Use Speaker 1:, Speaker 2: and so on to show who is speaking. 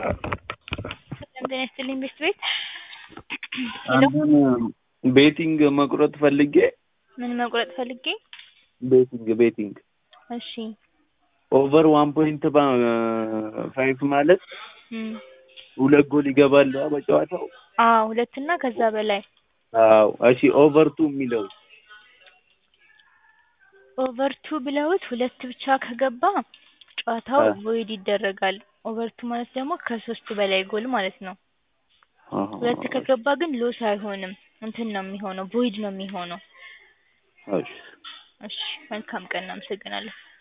Speaker 1: ሰላም ጤና ይስጥልኝ ቤት ቤት ሄሎ
Speaker 2: አንተን ቤቲንግ መቁረጥ ፈልጌ
Speaker 1: ምን መቁረጥ ፈልጌ?
Speaker 2: ቤቲንግ ቤቲንግ
Speaker 1: እሺ
Speaker 2: ኦቨር ዋን ፖይንት ፋይቭ ማለት
Speaker 1: እም
Speaker 2: ሁለት ጎል ይገባል በጨዋታው።
Speaker 1: አዎ ሁለት እና ከዛ በላይ
Speaker 2: አዎ እሺ ኦቨር ቱ የሚለው
Speaker 1: ኦቨር ቱ ብለውት ሁለት ብቻ ከገባ ጨዋታው
Speaker 2: አ
Speaker 1: ቮይድ ይደረጋል። ኦቨር ቱ ማለት ደግሞ ከሶስት በላይ ጎል ማለት ነው።
Speaker 2: አሃ
Speaker 1: ሁለት ከገባ ግን ሎስ አይሆንም እንትን ነው የሚሆነው ቮይድ ነው የሚሆነው።
Speaker 2: እሺ
Speaker 1: እሺ መልካም ቀን እናመሰግናለን።